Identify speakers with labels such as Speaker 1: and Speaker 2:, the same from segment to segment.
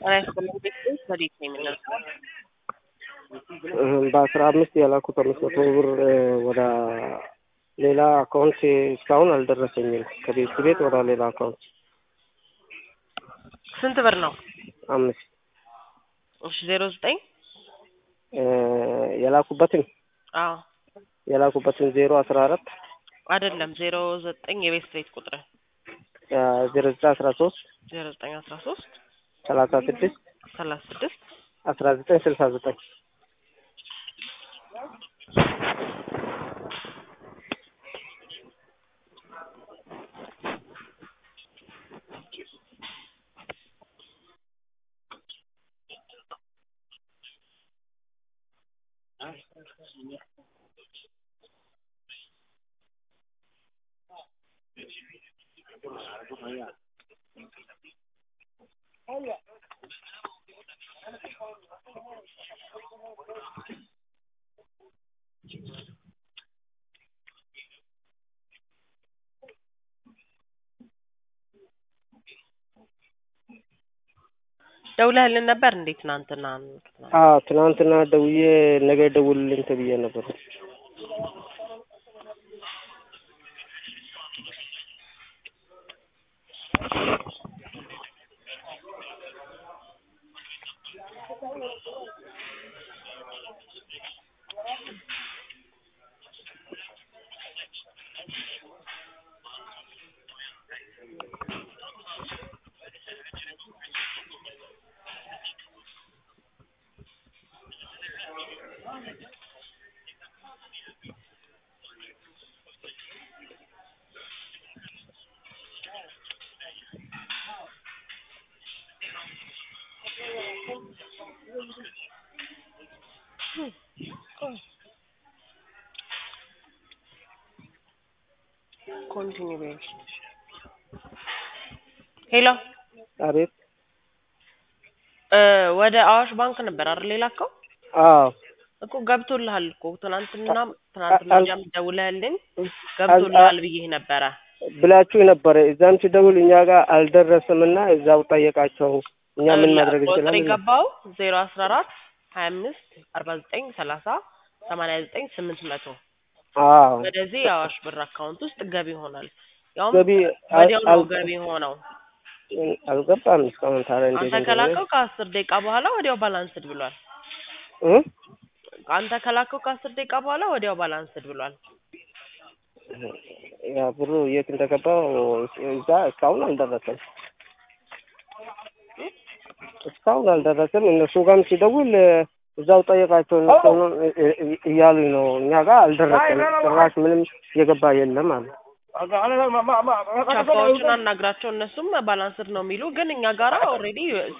Speaker 1: ጤና ይስጥልኝ ቤተሰብ ወዴት ነው የምንልከው?
Speaker 2: በአስራ አምስት የላኩት አምስት መቶ ብር ወደ ሌላ አካውንት እስካሁን አልደረሰኝም። ከቤት ቤት ወደ ሌላ አካውንት
Speaker 1: ስንት ብር ነው?
Speaker 2: አምስት
Speaker 1: እሺ ዜሮ ዘጠኝ
Speaker 2: የላኩበትን
Speaker 1: አዎ
Speaker 2: የላኩበትን ዜሮ አስራ አራት
Speaker 1: አይደለም ዜሮ ዘጠኝ የቤት ቤት ቁጥር
Speaker 2: ዜሮ ዘጠኝ አስራ ሶስት
Speaker 1: ዜሮ ዘጠኝ አስራ ሶስት
Speaker 2: ሰላሳ ስድስት
Speaker 1: ሰላሳ ስድስት
Speaker 2: አስራ ዘጠኝ ስልሳ ዘጠኝ
Speaker 1: ደውለህልን ነበር እንዴ ትናንትና?
Speaker 2: አዎ ትናንትና ደውዬ ነገ ደውልልኝ ተብዬ ነበር።
Speaker 1: ኮንቲኒው በይ። ሄሎ
Speaker 2: አቤት።
Speaker 1: እ ወደ አዋሽ ባንክ ነበር አይደል የላከው?
Speaker 2: አዎ
Speaker 1: እኮ ገብቶልሃል እኮ ትናንትና ትናንትና
Speaker 2: አል-
Speaker 1: ወዲያም ደውለህልኝ ገብቶልሃል ብዬህ ነበረ።
Speaker 2: ብላችሁ ነበረ። እዛም ሲደውል እኛ ጋር አልደረሰምና እዛው ጠየቃቸው። እኛ ምን ማድረግ
Speaker 1: ቁጥር
Speaker 2: እንችላለን?
Speaker 1: የገባው ዜሮ አስራ አራት ሀያ አምስት አርባ ዘጠኝ ሰላሳ ሰማንያ ዘጠኝ ስምንት መቶ
Speaker 2: አዎ
Speaker 1: ወደዚህ የአዋሽ ብር አካውንት ውስጥ ገቢ ይሆናል። ያውም
Speaker 2: ገቢ አል-
Speaker 1: ወዲያው ነው
Speaker 2: አል-
Speaker 1: ገቢ ሆነው።
Speaker 2: አልገባም እስካሁን። ታዲያ እንዴት
Speaker 1: አንተ
Speaker 2: እንደሆነ
Speaker 1: ከላከው ከአስር ደቂቃ በኋላ ወዲያው ባላንስድ ብሏል።
Speaker 2: እ?
Speaker 1: አንተ ከላከው ከአስር ደቂቃ በኋላ ወዲያው ባላንስድ ብሏል።
Speaker 2: ያ ብሩ የት እንደገባው እዛ እስካሁን አልደረሰም። እስካሁን አልደረሰም። እነሱ ጋርም ሲደውል እዛው ጠየቃቸው እነሱ እ- እ- እያሉኝ ነው። እኛ ጋር አልደረሰም ጭራሽ ምንም የገባ የለም አሉ።
Speaker 1: ቻፓዎቹን አናግራቸው እነሱም ባላንስድ ነው የሚሉ ግን እኛ ጋራ ኦልሬዲ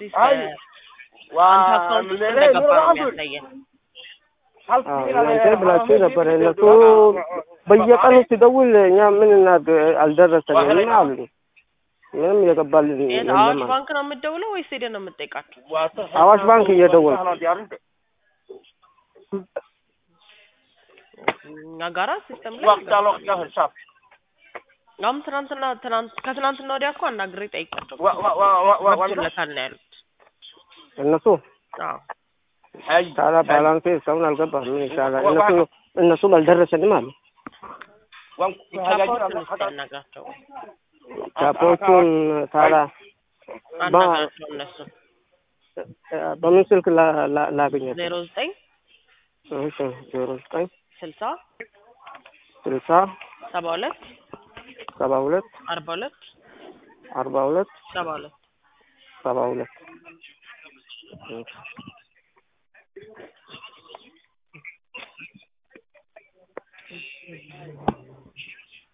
Speaker 1: አንተ አካውንት ውስጥ እንደገባ ነው የሚያሳየን።
Speaker 2: አዎ እናንተ ብላችሁ ነበረ። እነሱ በየቀኑ ሲደውል እኛ ምን እናድርግ አልደረሰንም አሉ። ምንም የገባልን
Speaker 1: የት
Speaker 2: የለም
Speaker 1: አዋሽ
Speaker 2: አሉ።
Speaker 1: ባንክ ነው የምትደውለው ወይስ ሄደህ ነው የምትጠይቃቸው?
Speaker 2: አዋሽ ባንክ እየደወልኩ
Speaker 1: እኛ ጋራ ሲስተም ላይ አሁን ትናንትና ትናንት ከትናንትና ወዲያ እኮ አናግሬ ጠይቃቸው ገብቶለታል ነው ያሉት።
Speaker 2: እነሱ
Speaker 1: አዎ
Speaker 2: ታዲያ ባላንሴ እስካሁን አልገባም። ምን ይሻላል? እነሱ እነሱም አልደረሰንም አሉ።
Speaker 1: ቻፓዎቹን እስኪ አናግራቸው
Speaker 2: ቻፖቹን ታዲያ ባ-
Speaker 1: አናግራቸው እነሱ
Speaker 2: በምን ስልክ ላ- ላ- ላገኛቸው?
Speaker 1: ዜሮ ዘጠኝ
Speaker 2: እሺ ዜሮ ዘጠኝ
Speaker 1: ስልሳ
Speaker 2: ስልሳ
Speaker 1: ሰባ ሁለት
Speaker 2: ሰባ ሁለት
Speaker 1: አርባ ሁለት
Speaker 2: አርባ ሁለት
Speaker 1: ሰባ ሁለት
Speaker 2: ሰባ ሁለት